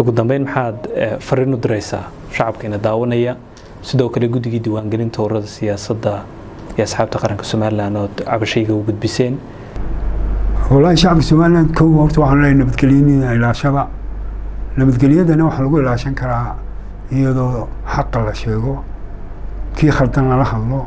ugu dambeyn maxaad fariin u diraysaa shacabkeena daawanaya sidoo kale guddigii diiwaangelinta ururada siyaasadda iyo asxaabta qaranka somalilan ood cabashayga u gudbiseen wallaahi shacabka somaliland kow horta waxaan leeyahay nabadgelyada ilaashada nabadgelyadana waxaa lagu ilaashan karaa iyadoo xaqa la sheego kii khaldan lala hadlo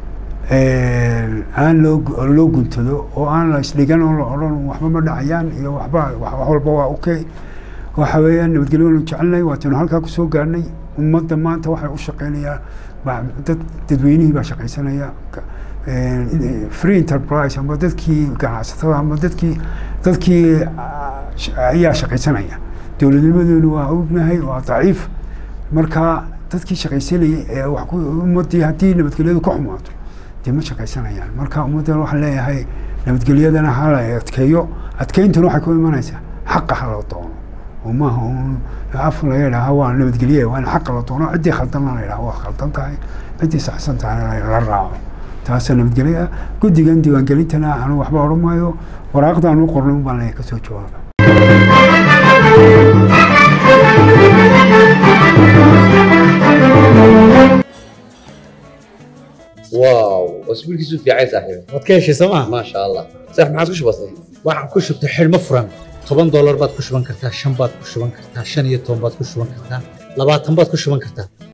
aan loo loo guntado oo aan la isdhigan oo la odhan waxba ma dhacayaan iyo waxba wax walba waa okay waxa weeyaan nabadgelyo waanu jecelnahay waataynu halkaa kusoo gaarnay ummadda maanta waxay u shaqeynayaan dad dadweynihii baa shaqaysanaya free enterprise ama dadkii ganacsatada ama dadkii dadkii ayaa shaqaysanaya dowladnimadeenu waa ognahay waa daciif marka dadkii shaqaysanayay ee wax ku ummadii haddii nabadgelyadu ka xumaato dee ma shaqaysanayaan marka ummaddan waxaan leeyahay nabadgelyadana hala adkeeyo adkeyntuna waxay ku imanaysaa xaqa hala doono oo maaha un af laga idhaaha waa nabadgelye waa in xaqa la doono ciddii khaldanna la idhaha waa khaldan tahay ciddii saxsan tahayna la raaco taasa nabadgelye ah guddigan diiwaangelintana anu waxba odhan maayo waraaqdaan u qornay un baan leeyahay kasoo jawaaba واو اسبوعك في عايز صاحبي waad ka heshay sooma ما شاء الله صح ما عاد كش بسيط waxaan ku shubtay xidhmo furan toban doolar baad ku shuban kartaa shan baad ku shuban kartaa shan iyo toban baad ku shuban kartaa labaatan baad ku shuban kartaa